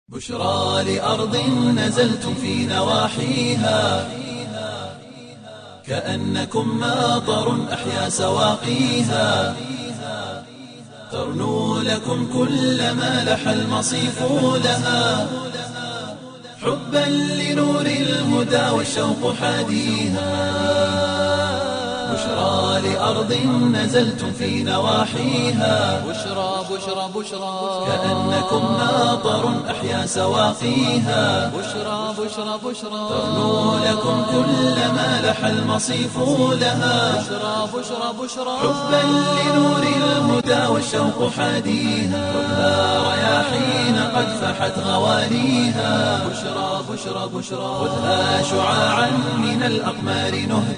بشرى لأرض نزلتم في نواحيها كأنكم ماطر أحيا سواقيها ترنو لكم كل ما لح المصيف لها حبا لنور الهدى والشوق حاديها بشرى لأرض نزلتم في نواحيها بشرى بشرى بشرى كأنكم ماطر أحيا سواقيها بشرى بشرى بشرى ترنو لكم كل ما لح المصيف لها بشرى بشرى بشرى حبا لنور الهدى والشوق حاديها خذها رياحين قد فحت غوانيها بشرى بشرى بشرى خذها شعاعا من الأقمار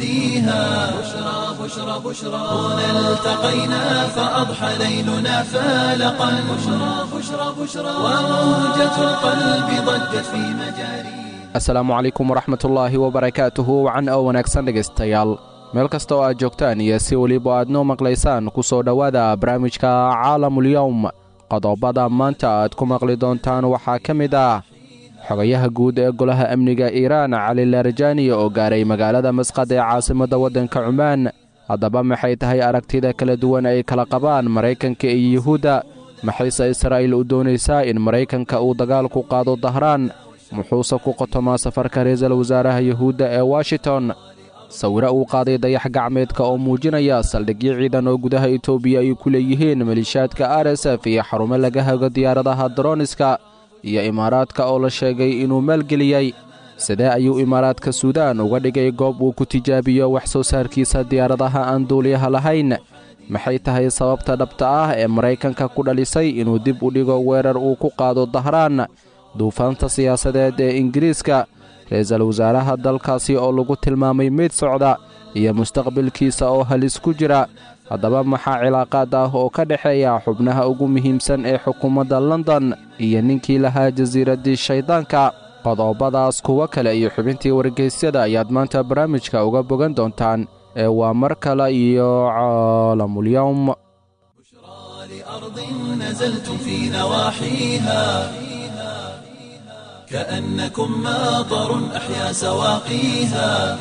نهديها بشرى بشرى بشرى هنا التقينا فأضحى ليلنا فالقا بشرى بشرى بشرى وموجة القلب ضجت في مجاريها asalaamu calaykum waraxmatullaahi wabarakaatuhu wacan oo wanaagsan dhegaystayaal meel kasta oo aad joogtaan iyo si weliba aad noo maqlaysaan ku soo dhowaada barnaamijka caalamulyowm qodobada maanta aad ku maqli doontaan waxaa ka mid ah xogayaha guud ee golaha amniga iiraan cali laarjani oo gaaray magaalada masqad ee caasimadda waddanka cumaan haddaba maxay tahay aragtida kala duwan ay kala qabaan maraykanka iyo yuhuudda maxayse israa'iil u doonaysaa in maraykanka uu dagaal ku qaado dahraan muxuuse ku qotomaa safarka ra-iisul wasaaraha yuhuudda ee washington sawiro uu qaaday dayax gacmeedka oo muujinaya saldhigyo ciidan oo gudaha etoobiya ay ku leeyihiin malishaadka r s f iyo xarumo laga hago diyaaradaha daroniska iyo imaaraadka oo la sheegay inuu maalgeliyey sidee ayuu imaaraadka suudaan uga dhigay goob uu ku tijaabiyo wax soo saarkiisa diyaaradaha aan duuliyaha lahayn maxay tahay sababta dhabta ah ee maraykanka ku dhalisay inuu dib u dhigo weerar uu ku qaado dahraan duufaanta siyaasadeed ee ingiriiska ra-iisul wasaaraha dalkaasi oo lagu tilmaamay meyd socda iyo mustaqbalkiisa oo halis ku jira haddaba maxaa cilaaqaad ah oo ka dhexeeya xubnaha ugu muhiimsan ee xukuumadda london iyo ninkii lahaa jasiiraddii shayddaanka qodobadaas kuwo kale iyo xubintii wargeysyada ayaad maanta barnaamijka uga bogan doontaan ee waa mar kale iyo caalamulyowm لأرض نزلتم في نواحيها كأنكم ماطر أحيا سواقيها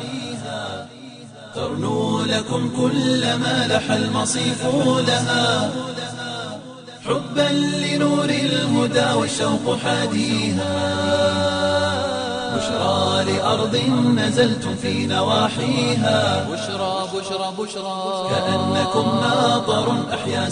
ترنو لكم كل ما لح المصيف لها حبا لنور الهدى والشوق حاديها بشرى لأرض نزلتم في نواحيها بشرى بشرى بشرى كأنكم ماطر أحيا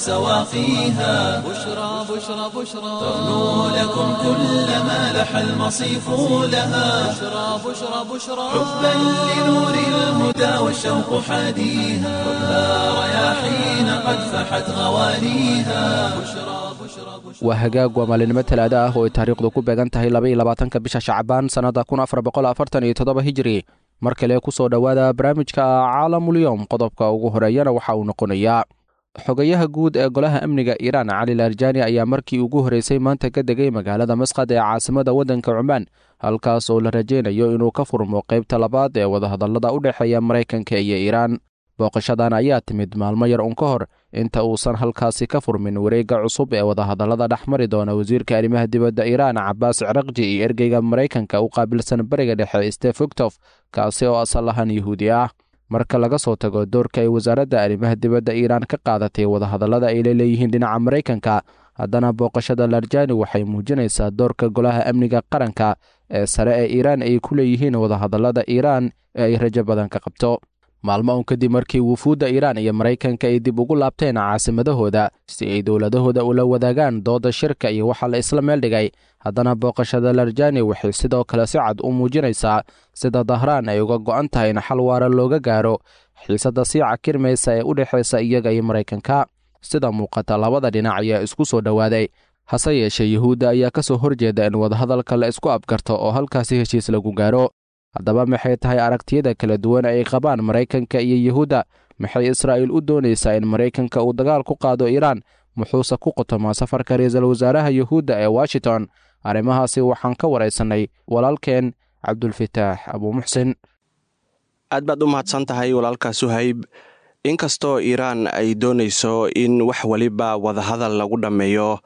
سواقيها بشرى بشرى بشرى ترنو لكم كل ما لح المصيف لها بشرى بشرى بشرى حبا لنور الهدى والشوق حاديها خذها رياحين قد فحت غوانيها بشرى بشرى بشرى waa hagaag waa maalinimo talaada ah oo ay taariikhdu ku beegan tahay laba iyo labaatanka bisha shacbaan sannadda kun afar boqol afartan iyo toddoba hijiri mar kale ku soo dhowaada barnaamijka caalamulyowm qodobka ugu horeeyana waxa uu noqonayaa xogayaha guud ee golaha amniga iiraan cali laarjani ayaa markii ugu horreysay maanta ka degay magaalada masqad ee caasimadda waddanka cumaan halkaas oo la rajaynayo inuu ka furmo qaybta labaad ee wadahadallada u dhexeeya maraykanka iyo iiraan booqashadan ayaa timid maalmo yar un ka hor inta uusan halkaasi ka furmin wareegga cusub ee wadahadallada dhex mari doona wasiirka arrimaha dibadda iiraan cabaas cirakji iyo ergeyga maraykanka u qaabilsan bariga dhexe stef ogtof kaasi oo asal ahaan yuhuudi ah marka laga soo tago doorka ay wasaaradda arrimaha dibadda iiraan ka qaadatay wadahadallada ay la leeyihiin dhinaca maraykanka haddana booqashada larjani waxay muujinaysaa doorka golaha amniga qaranka ee sare ee iiraan ay ku leeyihiin wadahadallada iiraan ee ay rajo badan ka qabto maalmo un kadib markii wufuudda iiraan iyo maraykanka ay dib ugu laabteen caasimadahooda si ay dowladahooda ula wadaagaan dooda shirka iyo waxa la isla meel dhigay haddana booqashada larjani waxay sidoo kale si cad u muujinaysaa sida dahraan ay uga go'an tahay in xal waara looga gaaro xiisadda sii cakirmaysa ee u dhexaysa iyaga iyo maraykanka sida muuqata labada dhinac ayaa isku soo dhowaaday hase yeeshee yuhuudda ayaa ka soo horjeeda in wadahadalka la isku abgarto oo halkaasi heshiis lagu gaaro haddaba maxay tahay aragtiyada kala duwan ay qabaan maraykanka iyo yuhuudda maxay israa'iil u doonaysaa in maraykanka uu dagaal ku qaado iiraan muxuuse ku qotomaa safarka ra-iisul wasaaraha yuhuudda ee washington arrimahaasi waxaan ka waraysannay walaalkeen cabdulfitaax abuumuxsin aad baad u mahadsan tahay walaalka suhayb inkastoo iiraan ay doonayso in wax weliba wadahadal lagu dhammeeyo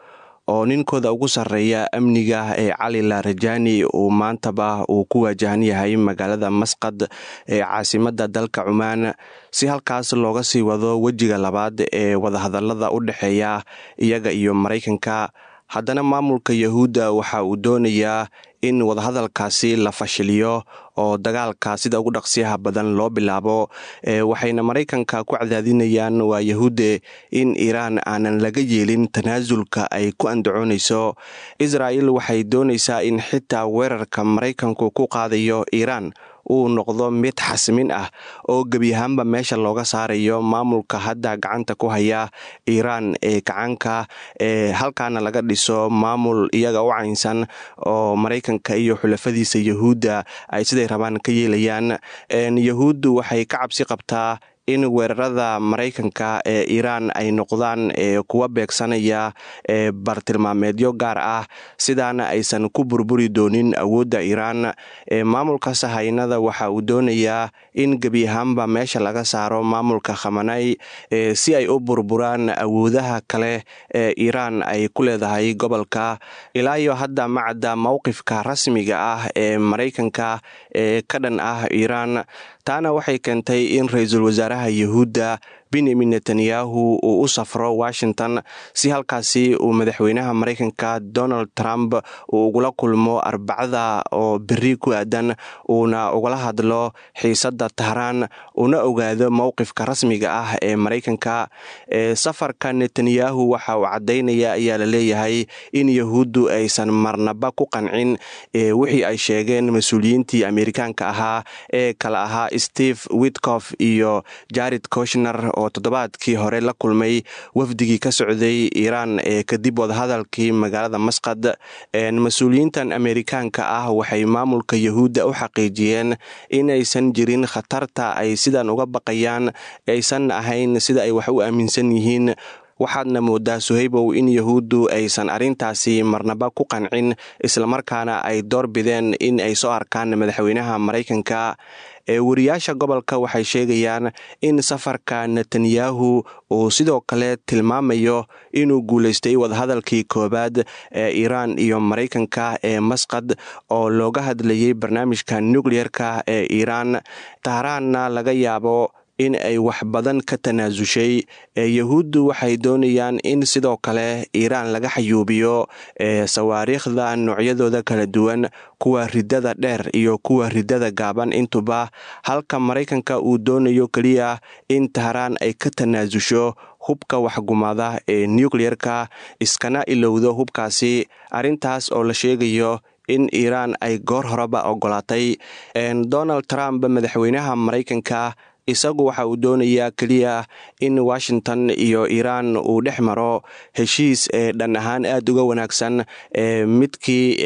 oo ninkooda ugu sarreeya amniga ee cali larajani uu maantaba uu ku waajahan yahay magaalada masqad ee caasimada dalka cumaan si halkaas looga sii wado wejiga labaad ee wadahadalada u dhexeeya iyaga iyo maraykanka haddana maamulka yahuudda waxa uu doonayaa in wadahadalkaasi la fashiliyo oo dagaalka sida ugu dhaqsiyaha badan loo bilaabo waxayna maraykanka ku cadaadinayaan waa yahuudde in iiraan aanan laga yeelin tanaasulka ay ku andacoonayso israa'el waxay doonaysaa in xitaa weerarka maraykanku ku qaadayo iiraan uu noqdo mid xasmin ah oo gebi ahaanba meesha looga saarayo maamulka hadda gacanta ku haya iiraan ee gacanka ee halkaana laga dhiso maamul iyaga u caynsan oo maraykanka iyo xulafadiisa yahuudda ay siday rabaan ka yeelayaan yahuuddu waxay ka cabsi qabtaa in weerarada maraykanka ee iiraan ay noqdaan kuwa beegsanaya bartilmaameedyo gaar ah sidaana aysan ku burburi doonin awoodda iiraan maamulka sahaynada waxa uu doonayaa in gebi ahaanba meesha laga saaro maamulka khamanay si ay u burburaan awoodaha kale ee iiraan ay ku leedahay gobolka ilaa iyo hadda macadda mowqifka rasmiga ah ee maraykanka ee ka dhan ah iiraan taana waxay keentay in ra-iisul wasaaraha yahuudda benyamin netanyahu uu u safro washington si halkaasi uu madaxweynaha maraykanka donald trump uu ugula kulmo arbacada oo beri ku aadan uuna ugala hadlo xiisadda tahraan una ogaado mowqifka rasmiga ah ee maraykanka safarka netanyahu waxa uu caddaynaya ayaa la leeyahay in yahuuddu aysan marnaba ku qancin wixii ay sheegeen mas-uuliyiintii amerikaanka ahaa ee kala ahaa steve witcof iyo jared koshner oo toddobaadkii hore la kulmay wafdigii ka socday iiraan ee kadib wadahadalkii magaalada masqad mas-uuliyiintan amerikaanka ah waxay maamulka yahuudda u xaqiijiyeen inaysan jirin khatarta ay sidan uga baqayaan aysan ahayn sida ay wax u aaminsan yihiin waxaadna moodaa suhaybow in yahuuddu aysan arrintaasi marnaba ku qancin islamarkaana ay door bideen in ay soo arkaan madaxweynaha maraykanka ee wariyaasha gobolka waxay sheegayaan in safarka netanyahu uu sidoo kale tilmaamayo inuu guulaystay wadahadalkii koowaad ee iiraan iyo maraykanka ee masqad oo looga hadlayay barnaamijka nukleyerka ee iiraan tahraanna laga yaabo in ay wax badan ka tanaasushay yahuuddu waxay doonayaan in sidoo kale iiraan laga xayuubiyo sawaariikhda noocyadooda kala duwan kuwa ridada dheer iyo kuwa ridada gaaban intuba halka maraykanka uu doonayo keliya in tahraan ay ka tanaasusho hubka waxgumada ee nukleyerka iskana ilowdo hubkaasi arrintaas oo la sheegayo in iiraan ay goor horeba ogolaatay donald trump madaxweynaha maraykanka isagu waxa uu doonayaa keliya in washington iyo iiraan uu dhex maro heshiis ee dhan ahaan aada uga wanaagsan ee midkii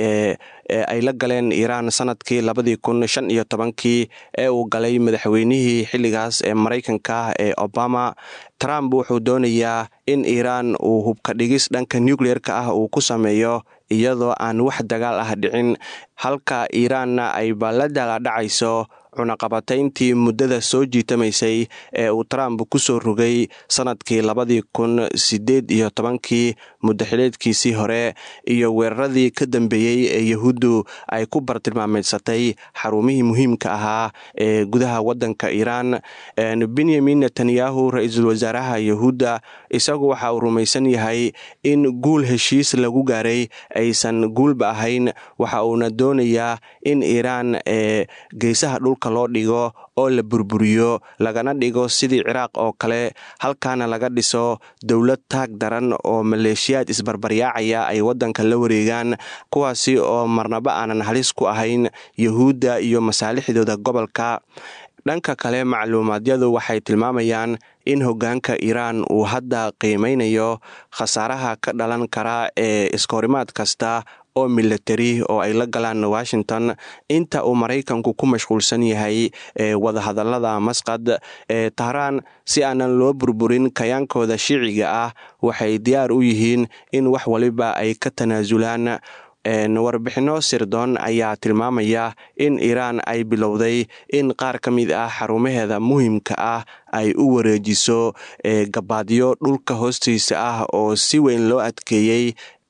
ay la galeen iiraan sanadkii labadii kun shan iyo tobankii ee uu galay madaxweynihii xilligaas ee maraykanka ee obama trump wuxuu doonayaa in iiraan uu hubka dhigis dhanka nukleyerka ah uu ku sameeyo iyadoo aan wax dagaal ah dhicin halka iiraanna ayba la daaladhacayso cunaqabatayntii muddada soo jiitamaysay ee uu trump ku soo rogay sanadkii labadii kun sideed iyo tobankii muddaxileedkiisii hore iyo weeraradii ka dambeeyey ee yahuuddu ay ku bartilmaameedsatay xarumihii muhiimka ahaa ee gudaha waddanka iiraan benyamin netanyahu ra-iisul wasaaraha yahuudda isagu waxa uu rumaysan yahay in guul heshiis lagu gaaray aysan guulba ahayn waxa uuna doonayaa in iiraan ee geesaha dhulka loo dhigo oo la burburiyo lagana dhigo sidii ciraaq oo kale halkaana laga dhiso dowlad taag daran oo maleeshiyaad isbarbaryaacaya ay waddanka la wareegaan kuwaasi oo marnaba aanan halis ku ahayn yahuudda iyo masaalixdooda gobolka dhanka kale macluumaadyadu waxay tilmaamayaan in hoggaanka iiraan uu hadda qiimeynayo khasaaraha ka dhalan kara ee iskahorimaad kasta oo milatari oo ay la galaan washington inta uu maraykanku ku mashquulsan yahay wadahadalada masqad ee tahraan si aanan loo burburin kayaankooda shiiciga ah waxay diyaar u yihiin in wax waliba ay ka tanaasulaan warbixinno sirdoon ayaa tilmaamaya in iiraan ay bilowday in qaar ka mid ah xarumaheeda muhiimka ah ay u wareejiso gabaadyo dhulka hoostiisa ah oo si weyn loo adkeeyey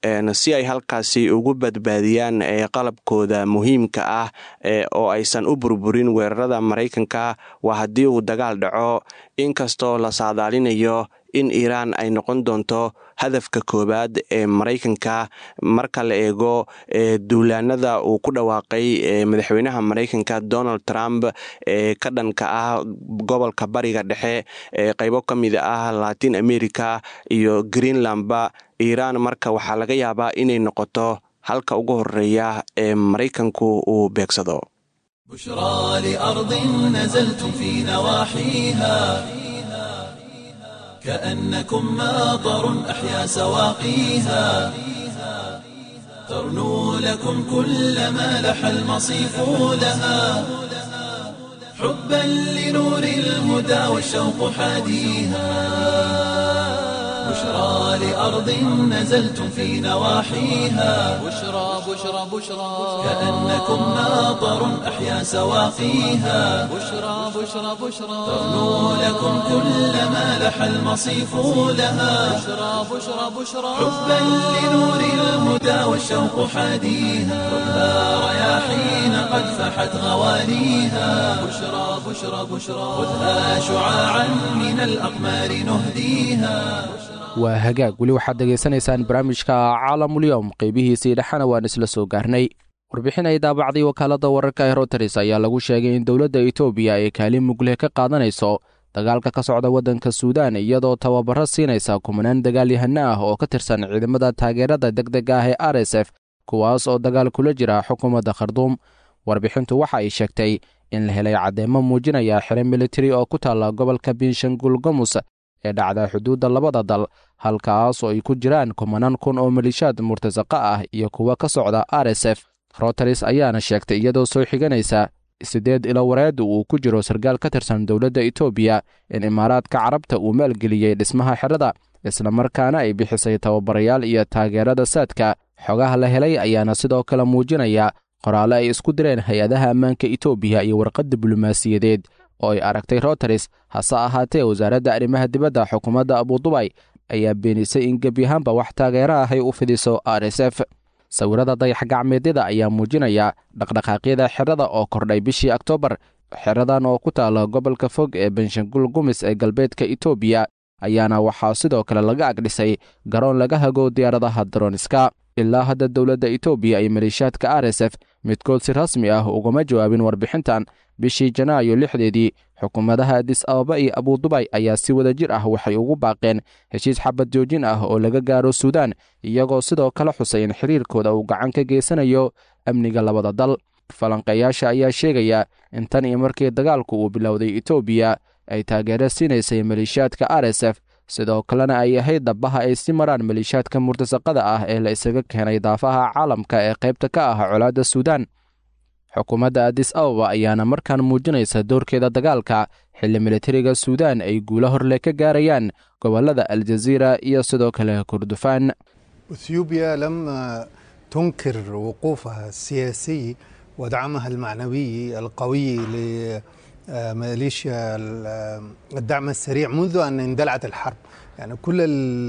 si ay halkaasi ugu badbaadiyaan qalabkooda muhiimka ah oo aysan u burburin weerarada maraykanka waa haddii uu dagaal dhaco inkastoo la saadaalinayo in iiraan ay noqon doonto hadafka koowaad ee maraykanka marka la eego duulaanada uu ku dhawaaqay madaxweynaha maraykanka donald trump ee ka dhanka ah gobolka bariga dhexe ee qaybo ka mid ah latin america iyo greenlandba iiraan marka waxaa laga yaabaa inay noqoto halka ugu horeeya ee maraykanku uu beegsado بشرى لأرض نزلتم في نواحيها كأنكم ماطر أحيا سواقيها ترنو لكم كل ما لح المصيف لها حبا لنور الهدى والشوق حاديها بشرى لأرض نزلتم في نواحيها بشرى بشرى بشرى كأنكم ماطر أحيا سواقيها بشرى بشرى بشرى ترنو لكم كل ما لح المصيف لها بشرى بشرى بشرى حبا لنور الهدى والشوق حاديها خذها رياحين قد فحت غواليها بشرى بشرى بشرى خذها شعاعا من الأقمار نهديها waa hagaag weli waxaad dhegaysanaysaan barnaamijka caalamulyoom qeybihiisii dhexena waan isla soo gaarnay warbixin ay daabacday wakaaladda wararka ee roteris ayaa lagu sheegay in dowladda etoobiya ay kaalin mugleh ka qaadanayso dagaalka ka socda waddanka suudaan iyadoo tababaro siinaysa kumanaan dagaalyahano ah oo ka tirsan ciidamada taageerada deg deg ah ee r s f kuwaas oo dagaal kula jira xukuumadda kharduum warbixintu waxa ay sheegtay in la helay caddeemo muujinaya xire militari oo ku taalla gobolka binshanguul gomus ee dhacda xuduudda labada dal halkaas oo ay ku jiraan kumanaan kun oo malishaad murtasaqa ah iyo kuwa ka socda r s f roteris ayaana sheegtay iyadoo soo xiganaysa siddeed ilo wareed uu ku jiro sarkaal ka tirsan dowladda etoobiya in imaaraadka carabta uu maalgeliyey dhismaha xerada islamarkaana ay bixisay tababarayaal iyo taageerada saadka xogaha la helay ayaana sidoo kale muujinaya qoraale ay isku direen hay-adaha ammaanka etoobiya iyo warqad diblomaasiyadeed oo ay aragtay roteris hase ahaatee wasaaradda arrimaha dibadda xukuumadda abudubay ayaa beenisay in gebyahaanba wax taageero ahay u fidiso r s f sawirada dayax gacmeedyada ayaa muujinaya dhaqdhaqaaqyada xerada oo kordhay bishii oktoobar xeradan oo ku taala gobolka fog ee benshangul gumis ee galbeedka etoobiya ayaana waxaa sidoo kale laga agdhisay garoon laga hago diyaaradaha daroniska ilaa hadda dowladda etoobiya iyo maleeshiyaadka r s f midkood si rasmi ah ugama jawaabin warbixintan bishii janaayo lixdeedii xukuumadaha adis ababa iyo abudubay ayaa si wada jir ah waxay ugu baaqeen heshiis xabad joojin ah oo laga gaaro suudaan iyagoo sidoo kale xusay in xiriirkooda uu gacan ka geysanayo amniga labada dal falanqeeyaasha ayaa sheegaya in tan iyo markii dagaalku uu bilowday etoobiya ay taageero siinaysay maleeshiyaadka r s f sidoo kalena ay ahayd dabbaha ay si maraan maleeshiyaadka murtasaqada ah ee la isaga keenay daafaha caalamka ee qaybta ka ah colaadda suudaan xukuumadda adis ababa ayaana markaan muujinaysa doorkeeda dagaalka xilli militariga suudaan ay guulo horle ka gaarayaan gobollada aljaziira iyo sidoo kale kurdufaan اثيوبيا لم تنكر وقوفها السياسي ودعمها المعنوي القوي لميليشيا الدعم السريع منذ ان اندلعت الحرب يعني كل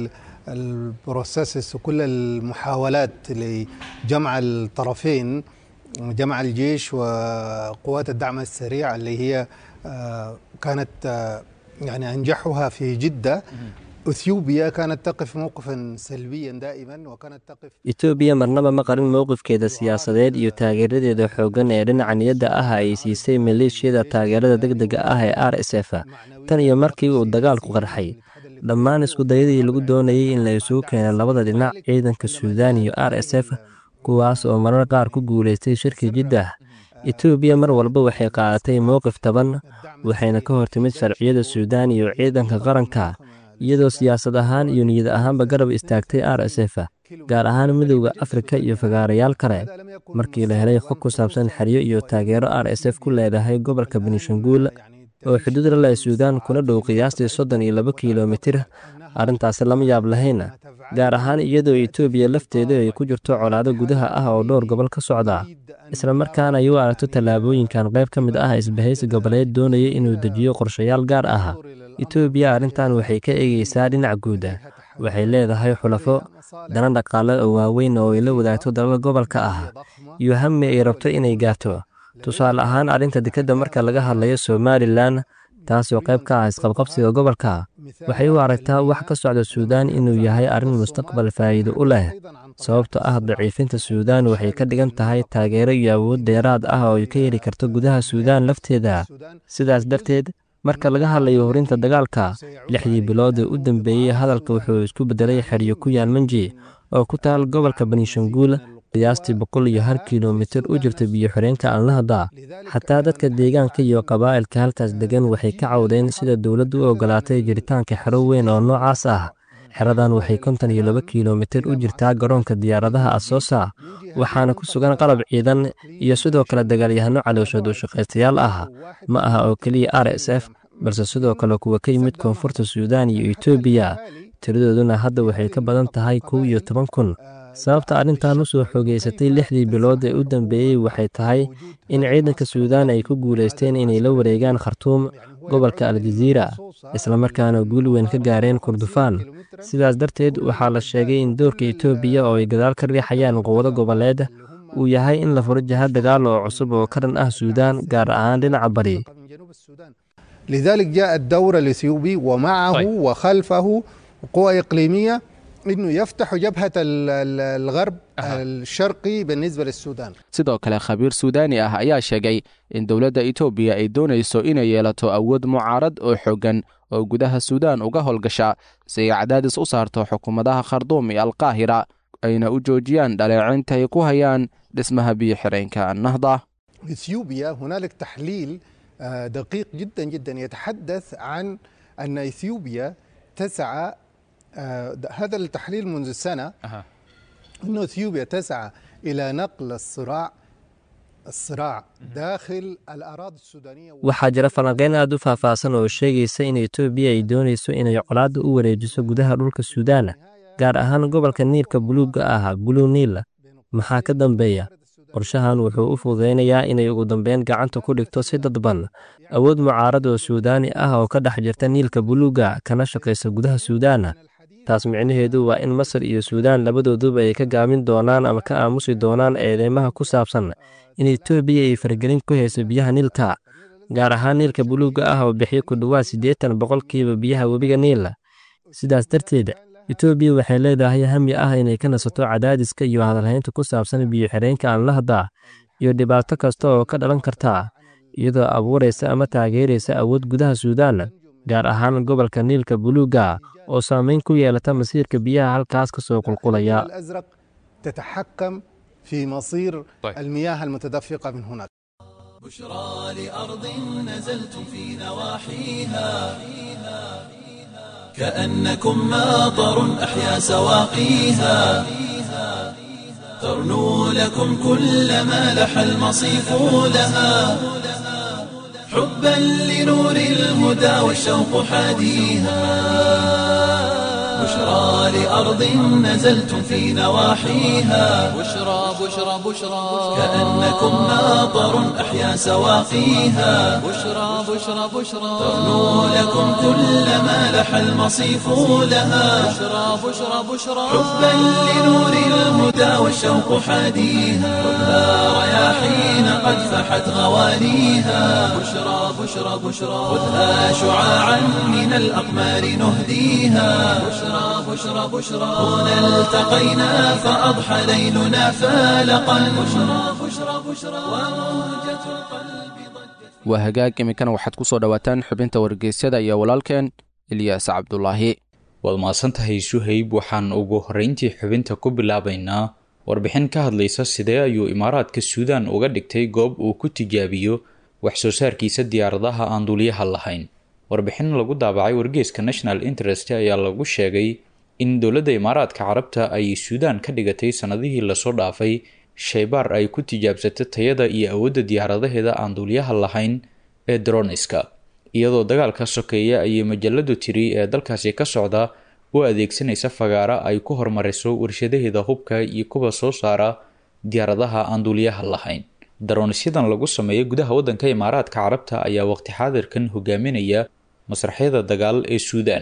البروسيسس وكل المحاولات لجمع الطرفين جمع الجيش وقوات الدعم السريع اللي هي كانت يعني انجحها في جده اثيوبيا كانت تقف موقفا سلبيا دائما وكانت تقف etoobiya marnaba ma qarin mowqifkeeda siyaasadeed iyo taageeradeeda xooggan ee dhinaca niyadda ah ay siisay maleeshiyada taageerada degdega ah ee r s f tan iyo markii uu dagaalku qarxay dhammaan iskudayadii lagu doonayey in la isugu keeno labada dhinac ciidanka suudaan iyo r s f kuwaas oo marar qaar ku guulaystay shirki jiddah etoobiya mar walba waxay qaadatay mowqif taban waxayna ka hortimid sharciyada suudaan iyo ciidanka qaranka iyadoo siyaasad ahaan iyo niyad ahaanba garab istaagtay r s f gaar ahaan midowda afrika iyo fagaarayaal kale markii la helay xog ku saabsan xeryo iyo taageero r s f ku leedahay gobolka benishanguul oo xuduud la leh suudaan kuna dhow qiyaastii soddon iyo laba kilomitir arrintaasi lama yaab lahayna gaar ahaan iyadoo etoobiya lafteedu ay ku jirto colaado gudaha ah oo dhowr gobol ka socda isla markaana ay u aragto tallaabooyinkan qayb ka mid ah isbahaysi goboleed doonaya inuu dejiyo qorshayaal gaar ah etoobiya arrintan waxay ka eegaysaa dhinac guuda waxay leedahay xulafo dana dhaqaale oo waaweyn oo ay la wadaagto dalal gobolka ah iyo hami ay rabto inay gaarto tusaale ahaan arrinta dekedda marka laga hadlayo somalilan taasoo qayb ka ah isqabqabsiga gobolka waxay u aragtaa wax ka socda suudaan inuu yahay arrin mustaqbal faa'iido u leh sababtoo ah daciifinta suudaan waxay ka dhigan tahay taageero iyo awood dheeraad ah oo ay ka heli karto gudaha suudaan lafteeda sidaas darteed marka laga hadlayo horinta dagaalka lixdii bilood ee u dambeeyey hadalka wuxuu isku beddelay xeryo ku yaal manji oo ku taal gobolka banishanguul qiyaastii boqol iyo hal kilomitir u jirta biyo xoreenka anlahda xataa dadka deegaanka iyo qabaa'ilka halkaas degan waxay ka cawdeen sida dowladdu u ogolaatay jiritaanka xero weyn oo noocaas ah xeradan waxay konton iyo laba kilomitir u jirtaa garoonka diyaaradaha asoosa waxaana ku sugan qalab ciidan iyo sidoo kale dagaalyahano calooshood oo shaqaystayaal ah ma aha oo keliya r s f balse sidoo kale kuwa ka yimid koonfurta suudaan iyo etoobiya tiradooduna hadda waxay ka badan tahay kow iyo toban kun sababta arrintan u soo xoogeysatay lixdii bilood ee u dambeeyey waxay tahay in ciidanka suudaan ay ku guulaysteen inay la wareegaan khartuum gobolka aljaziira islamarkaana guul weyn ka gaareen kurdufaan sidaas darteed waxaa la sheegay in doorka etoobiya oo ay gadaal ka riixayaan quwado goboleed uu yahay in la furo jihad dagaal oo cusub oo ka dhan ah suudaan gaar ahaan dhinaca bari لذلك جاء الدور الإثيوبي ومعه طيب. وخلفه قوى إقليمية أنه يفتح جبهة ال- ال- الغرب الشرقي بالنسبة للسودان sidoo kale khabiir suudaani ah ayaa sheegay in dowladda etoobiya ay doonayso inay yeelato awood mucaarad oo xooggan oo gudaha suudaan uga howlgasha si ay cadaadis u saarto xukuumadaha kharduum iyo alqaahira ayna u joojiyaan dhaleecinta ay ku hayaan dhismaha biyo-xireenka nahda إثيوبيا هنالك تحليل آه، دقيق جدا جدا يتحدث عن أن إثيوبيا تسعى آه، د- هذا التحليل منذ سنة أن إثيوبيا تسعى إلى نقل الصراع الصراع داخل الأراضي السودانية waxaa jira falanqeyn aad u faahfaahsan oo sheegaysa in etoobiya ay doonayso inay colaadda u wareejiso gudaha dhulka suudaan gaar ahaan gobolka niilka buluugga ah blue niil maxaa ka dambeeya qorshahan wuxuu u fududaynayaa inay ugu dambeyn gacanta ku dhigto si dadban awood mucaarad oo suudaani ah oo ka dhex jirta niilka buluugga kana shaqaysa gudaha suudaan taas micnaheedu waa in masar iyo suudaan labadooduba ay ka gaabin doonaan ama ka aamusi doonaan eedeymaha ku saabsan in etoobiya ay faragelin ku hayso biyaha niilka gaar ahaan niilka buluugga ah oo bixiyo ku dhowaad siddeetan boqolkiiba biyaha webiga niil sidaas darteed etoobiya waxay leedahay hami ah inay ka nasato cadaadiska iyo hadalhaynta ku saabsan biyo-xireenka aanlahda iyo dhibaato kasta oo ka dhalan karta iyadoo abuuraysa ama taageeraysa awood gudaha suudaan gaar ahaan gobolka niilka buluugga oo saameyn ku yeelata masiirka biyaha halkaas ka soo qulqulaya الأزرق تتحكم في مصير طيب. المياه المتدفقة من هناك بشرى لأرض نزلتم في نواحيها كأنكم ماطر أحيا سواقيها ترنو لكم كل ما لح المصيف لها حبا لنور الهدى والشوق حاديها بشرى لأرض نزلتم في نواحيها بشرى بشرى بشرى كأنكم ماطر أحيا سواقيها بشرى بشرى بشرى ترنو لكم كل ما لح المصيف لها بشرى بشرى بشرى حبا لنور الهدى والشوق حاديها خذها رياحين قد فحت غوانيها بشرى بشرى بشرى خذها شعاعا من الأقمار نهديها بشرى بشرى بشرى هنا التقينا فأضحى ليلنا فالقا بشرى بشرى بشرى وموجة القلب ضجت waa hagaag iminkana waxaad ku soo dhowaataan xubinta wargeysyada iyo walaalkeen ilyaas cabdulaahi waad mahadsantahay suhayb waxaan ugu horreyntii xubinta ku bilaabaynaa warbixin ka hadlaysa sidee ayuu imaaraadka suudaan uga dhigtay goob uu ku tijaabiyo wax soo saarkiisa diyaaradaha aan duuliyaha lahayn warbixin lagu daabacay wargeeska national interest ayaa lagu sheegay in dowladda imaaraadka carabta ay suudaan ka dhigatay sannadihii lasoo dhaafay shaybaar ay ku tijaabsato tayada iyo awoodda diyaaradaheeda aan duuliyaha lahayn ee droniska iyadoo dagaalka sokeeya ayay majaladu tiri ee dalkaasi ka socda u adeegsanaysa fagaara ay ku hormariso warshadaheeda hubka iyo kuwa soo saara diyaaradaha aan duuliyaha lahayn daronisyadan lagu sameeyo gudaha waddanka imaaraadka carabta ayaa waqti xaadirkan hogaaminaya masraxyada dagaal ee suudaan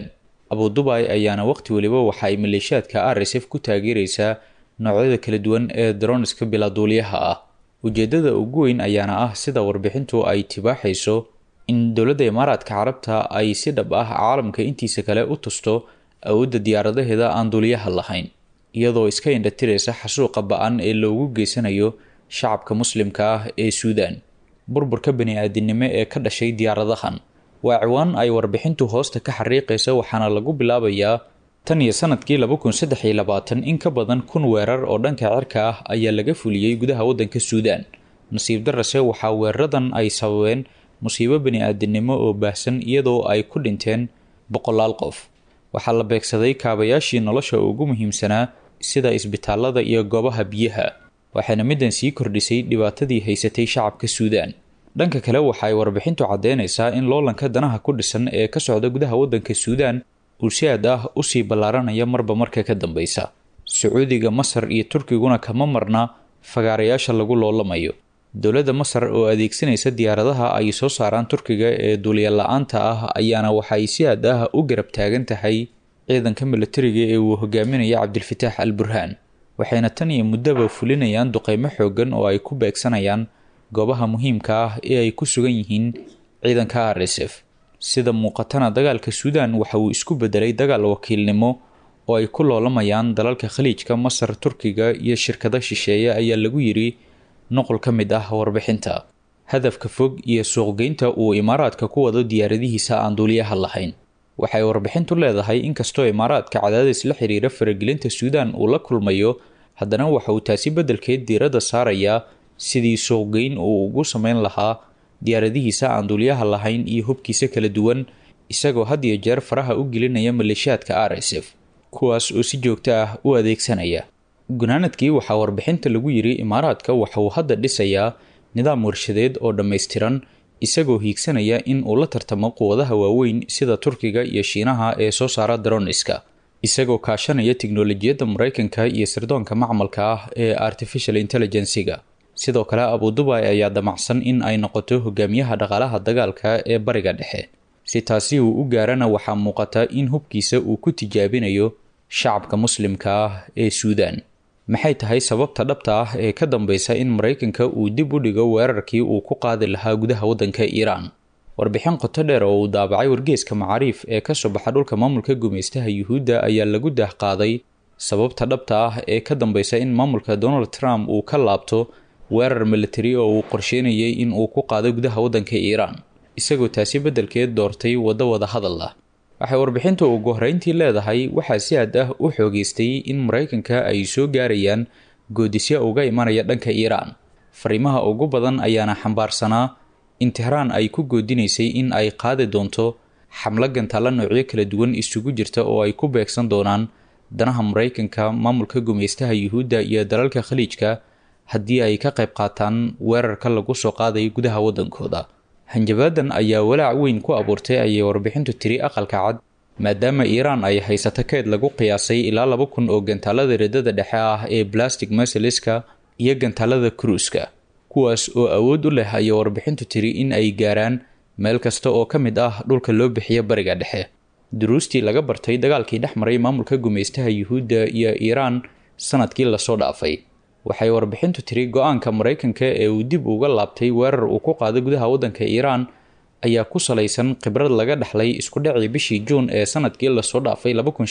abudubay ayaana waqti weliba waxa ay maleeshiyaadka r s f ku taageereysaa noocyada kala duwan ee daroniska bilaaduuliyaha ah ujeedada ugu weyn ayaana ah sida warbixintu ay tibaaxayso in dowladda imaaraadka carabta ay si dhab ah caalamka intiisa kale u tusto awoodda diyaaradaheeda aan duuliyaha lahayn iyadoo iska indhatiraysa xasuuqa ba-an ee loogu geysanayo shacabka muslimka ah ee suudan burburka bani-aadinimo ee ka dhashay diyaaradahan waa ciwaan ay warbixintu hoosta ka xariiqaysa waxaana lagu bilaabayaa tan iyo sanadkii laba kun saddex iyo labaatan in ka badan kun weerar oo dhanka cirka ah ayaa laga fuliyey gudaha waddanka suudan nasiib darase waxaa weeraradan ay sababeen musiibo bani-aadinimo oo baahsan iyadoo ay ku dhinteen boqolaal qof waxaa la beegsaday kaabayaashii nolosha ugu muhiimsanaa sida isbitaalada iyo goobaha biyaha waxayna middan sii kordhisay dhibaatadii haysatay shacabka suudan dhanka kale waxa ay warbixintu caddeynaysaa in loolanka danaha ku dhisan ee ka socda gudaha waddanka suudan uu si aad ah usii ballaaranaya marba marka ka dambeysa sacuudiga masar iyo turkiguna kama marna fagaarayaasha lagu loolamayo dowladda masar oo adeegsanaysa diyaaradaha ay soo saaraan turkiga ee duuliya la-aanta ah ayaana waxay si aad ah u garab taagan tahay ciidanka milatariga ee uu hogaaminaya cabdilfataax al burhaan waxayna tan iyo muddaba fulinayaan duqeymo xoogan oo ay ku beegsanayaan goobaha muhiimka ah ee ay ku sugan yihiin ciidanka r s f sida muuqatana dagaalka suudan waxa uu isku bedelay dagaal wakiilnimo oo ay ku loolamayaan dalalka khaliijka masar turkiga iyo shirkado shisheeye ayaa lagu yiri nuqul ka mid ah warbixinta hadafka fog iyo suuqgeynta uu imaaraadka ku wado diyaaradihiisa aan duuliyaha lahayn waxay warbixintu leedahay inkastoo imaaraadka cadaadis la xiriira faragelinta suudan uu la kulmayo haddana waxa uu taasi beddelkeed diiradda saarayaa sidii suuqgeyn uu ugu sameyn lahaa diyaaradihiisa aan duuliyaha lahayn iyo hubkiisa kala duwan isagoo had iyo jeer faraha u gelinaya maleeshiyaadka r s f kuwaas oo si joogto ah u adeegsanaya gunaanadkii waxaa warbixinta lagu yiri imaaraadka waxa uu hadda dhisayaa nidaam warshadeed oo dhammaystiran isagoo hiigsanaya in uu la tartamo quwadaha waaweyn sida turkiga iyo shiinaha ee soo saara daroniska isagoo kaashanaya tiknolojiyadda maraykanka iyo sirdoonka macmalka ah ee artificial intelligensiga sidoo kale abudubay ayaa damacsan in ay noqoto hogaamiyaha dhaqaalaha dagaalka ee bariga dhexe si taasi uu u gaarana waxaa muuqata in hubkiisa uu ku tijaabinayo shacabka muslimka ah ee suudan maxay tahay sababta dhabta ah ee ka dambeysa in maraykanka uu dib u dhigo weerarkii uu ku qaadi lahaa gudaha waddanka iiraan warbixin qoto dheer oo uu daabacay wargeeska macaariif ee kasoo baxa dhulka maamulka gumaystaha yuhuudda ayaa lagu daahqaaday sababta dhabta ah ee ka dambeysa in maamulka donald trump uu ka laabto weerar militari oo uu qorsheynayay in uu ku qaado gudaha waddanka iiraan isagoo taasi beddelkeed doortay waddo wada hadal ah waxay warbixintu ugu horreyntii leedahay waxaa si aad ah u xoogeystay in maraykanka ay soo gaarayaan goodisyo uga imanaya dhanka iiraan fariimaha ugu badan ayaana xambaarsanaa in tehraan ay ku goodinaysay in ay qaadi doonto xamlo gantaalla noocyo kala duwan isugu jirta oo ay ku beegsan doonaan danaha maraykanka maamulka gumaystaha yuhuudda iyo dalalka khaliijka haddii ay ka qayb qaataan weerarka lagu soo qaadayo gudaha waddankooda hanjabaadan ayaa walaac weyn ku abuurtay ayay warbixintu tiri aqalka cad maadaama iiraan ay haysato keed lagu qiyaasay ilaa laba kun oo gantaalada riddada dhexe ah ee plastic masaliska iyo gantaalada kruuska kuwaas oo awood u leh ayay warbixintu tiri in ay gaaraan meel kasta oo ka mid ah dhulka loo bixiya bariga dhexe duruustii laga bartay dagaalkii dhex maray maamulka gumaystaha yuhuudda iyo iiraan sanadkii lasoo dhaafay waxay warbixintu tiri go-aanka maraykanka ee uu dib uga laabtay weerar uu ku qaaday gudaha waddanka iiraan ayaa ku salaysan khibrad laga dhexlay isku dhacii bishii juun ee sanadkii lasoo dhaafay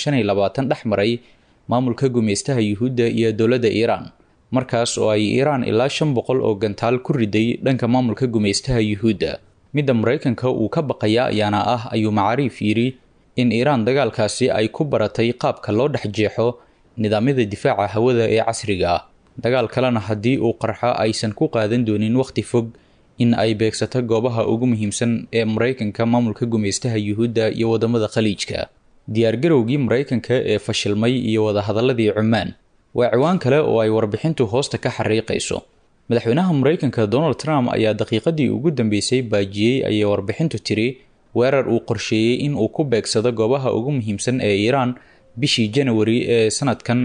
dhex maray maamulka gumaystaha yuhuudda iyo dowladda iiraan markaas oo ay iiraan ilaa shan boqol oo gantaal ku riday dhanka maamulka gumaystaha yuhuudda midda maraykanka uu ka baqaya ayaana ah ayuu macaariif yidhi in iiraan dagaalkaasi ay ku baratay qaabka loo dhex jeexo nidaamyada difaaca hawada ee casriga ah dagaal kalena haddii uu qarxo aysan ku qaadan doonin wakhti fog in ay beegsato goobaha ugu muhiimsan ee maraykanka maamulka gumaystaha yuhuudda iyo wadamada khaliijka diyaargarowgii maraykanka ee fashilmay iyo wadahadaladii cumaan waa ciwaan kale oo ay warbixintu hoosta ka xariiqayso madaxweynaha maraykanka donald trump ayaa daqiiqadii ugu dambeysay baajiyey ayay warbixintu tiri weerar uu qorsheeyey in uu ku beegsado goobaha ugu muhiimsan ee iiraan bishii janawari ee sanadkan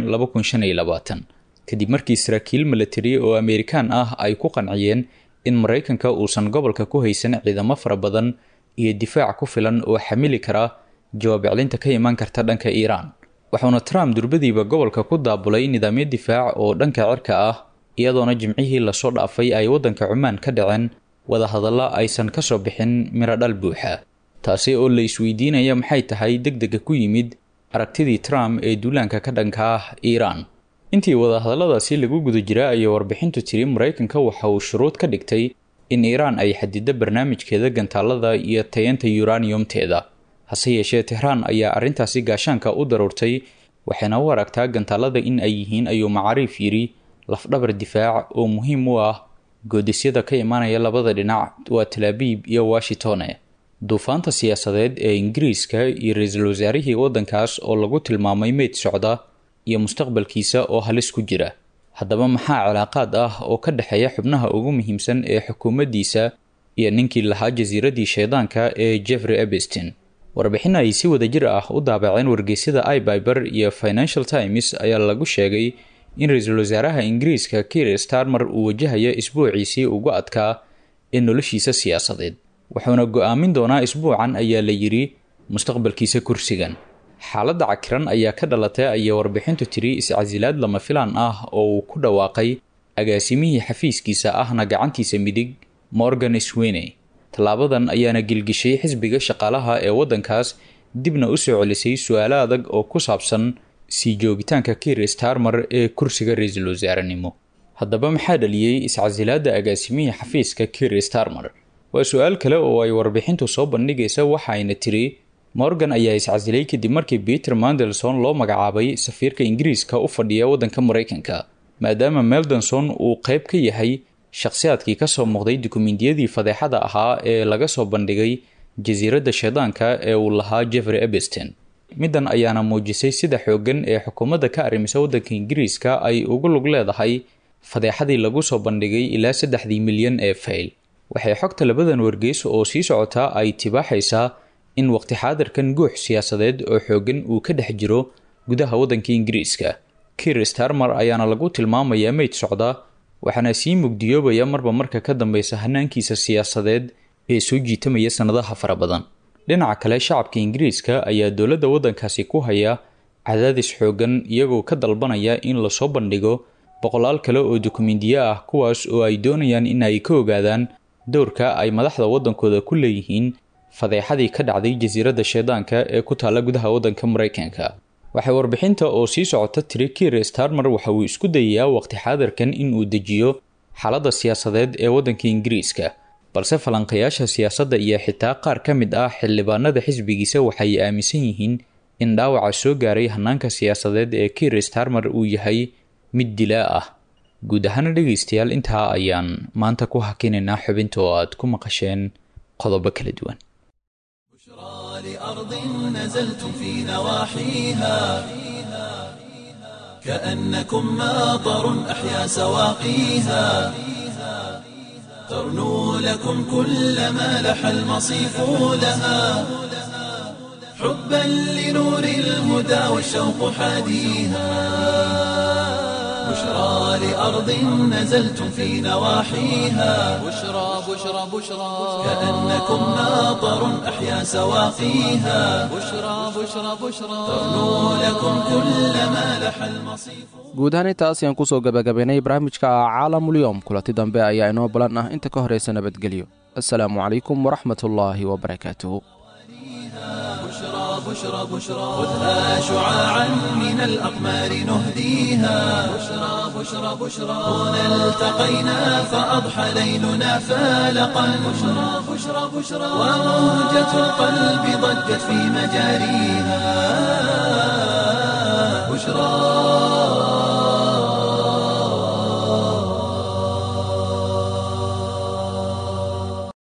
kadib markii saraakiil milatari oo ameerikaan ah ay ku qanciyeen in maraykanka uusan gobolka ku haysan ciidamo fara badan iyo difaac ku filan oo xamili kara jawaab celinta ka imaan karta dhanka iiraan waxauna trump durbadiiba gobolka ku daabulay nidaamyo difaac oo dhanka cirka ah iyadoona jimcihii lasoo dhaafay ay waddanka cumaan ka dhaceen wadahadalla aysan ka soo bixin miro dhal buuxa taasi oo la isweydiinaya maxay tahay deg dega ku yimid aragtidii trump ee duulaanka ka dhanka ah iiraan intii wadahadalladaasi lagu guda jira ayay warbixintu tiri maraykanka waxa uu shuruud ka dhigtay in iiraan ay xadido barnaamijkeeda gantaalada iyo tayanta yuraniyumteeda hase yeeshee tehraan ayaa arrintaasi gaashaanka u daruurtay waxayna u aragtaa gantaalada in ay yihiin ayuu macaariif yidhi lafdhabar difaac oo muhiim u ah goodisyada ka imaanaya labada dhinac waa talaabiib iyo washingtone duufaanta siyaasadeed ee ingiriiska iyo ra-iisul wasaarihii waddankaas oo lagu tilmaamay meyd socda iyo mustaqbalkiisa oo halis ku jira haddaba maxaa cilaaqaad ah oo ka dhexeeya xubnaha ugu muhiimsan ee xukuumaddiisa iyo ninkii lahaa jasiiradii shaydaanka ee jeffrey ebestin warbixin ay si wadajir ah u daabaceen wargeysyada ibyber iyo financial times ayaa lagu sheegay in ra-iisul wasaaraha ingiriiska kiir starmer uu wajahayo isbuuciisii ugu adkaa ee noloshiisa siyaasadeed wuxuuna go-aamin doonaa isbuucan ayaa la yidhi mustaqbalkiisa kursigan xaaladda cakiran ayaa ka dhalatay ayay warbixintu tiri iscasilaad lama filaan ah oo uu ku dhawaaqay agaasimihii xafiiskiisa ahna gacantiisa midig morgan swene tallaabadan ayaana gilgishay xisbiga shaqaalaha ee waddankaas dibna u soo celisay su-aalo adag oo ku saabsan sii joogitaanka kiir starmer ee kursiga ra-iisul wasaarenimo haddaba maxaa dhaliyey iscasilaadda agaasimihii xafiiska kiir starmer waa su-aal kale oo ay warbixintu soo bandhigaysa waxaayna tiri morgan ayaa iscasilay kadib markii peter mandelson loo magacaabay safiirka ingiriiska u fadhiya waddanka maraykanka maadaama meldenson uu qayb ka yahay shakhsiyaadkii kasoo muuqday dukumentiyadii fadeexada ahaa ee laga soo bandhigay jasiiradda shaydaanka ee uu lahaa jeffrey ebeston middan ayaana muujisay sida xooggan ee xukuumadda ka arrimisa waddanka ingiriiska ay ugu lug leedahay fadeexadii lagu soo bandhigay ilaa saddexdii milyan ee fayl waxay xogta labadan wargeys oo sii socotaa ay tibaaxaysaa in waqti xaadirkan guux siyaasadeed oo xooggan uu ka dhex jiro gudaha waddanka ingiriiska kiir starmer ayaana lagu tilmaamayaa meyd socda waxaana sii mugdiyoobaya marba marka ka dambeysa hanaankiisa siyaasadeed ee soo jiitamaya sannadaha fara badan dhinaca kale shacabka ingiriiska ayaa dowladda waddankaasi ku haya cadaadis xooggan iyagoo ka dalbanaya in lasoo bandhigo boqolaal kale oo dukumentiyo ah kuwaas oo ay doonayaan in ay ka ogaadaan dowrka ay madaxda waddankooda ku leeyihiin fadeexadii ka dhacday jasiiradda shaydaanka ee ku taalla gudaha waddanka maraykanka waxay warbixinta oo sii socota tiri kiir starmer waxa uu isku dayayaa waqti xaadirkan in uu dejiyo xaaladda siyaasadeed ee waddanka ingiriiska balse falanqayaasha siyaasadda iyo xitaa qaar ka mid ah xildhibaanada xisbigiisa waxay aaminsan yihiin in dhaawaca soo gaaray hanaanka siyaasadeed ee kiir starmer uu yahay mid dilaa ah guud ahaana dhegaystayaal intaa ayaan maanta ku hakinaynaa xubinta oo aad ku maqasheen qodobo kala duwan لأرض نزلتم في نواحيها كأنكم ماطر أحيا سواقيها ترنو لكم كل ما لح المصيف لها حبا لنور الهدى والشوق حاديها بشرى لأرض نزلتم في نواحيها بشرى بشرى بشرى كأنكم ماطر أحيا سواقيها بشرى بشرى بشرى ترنو لكم كل ما لح المصيف guud ahaan intaas ayaan kusoo gabagabaynay barnaamijka caalamulyoom kulanti dambe ayaa inoo balan ah inta ka horaysa nabadgelyo assalaamu calaykum waraxmatullaahi wabarakaatuhu بشرى بشرى بشرى خذها شعاعا من الأقمار نهديها بشرى بشرى بشرى هنا التقينا فأضحى ليلنا فالقا بشرى بشرى بشرى وموجة القلب ضجت في مجاريها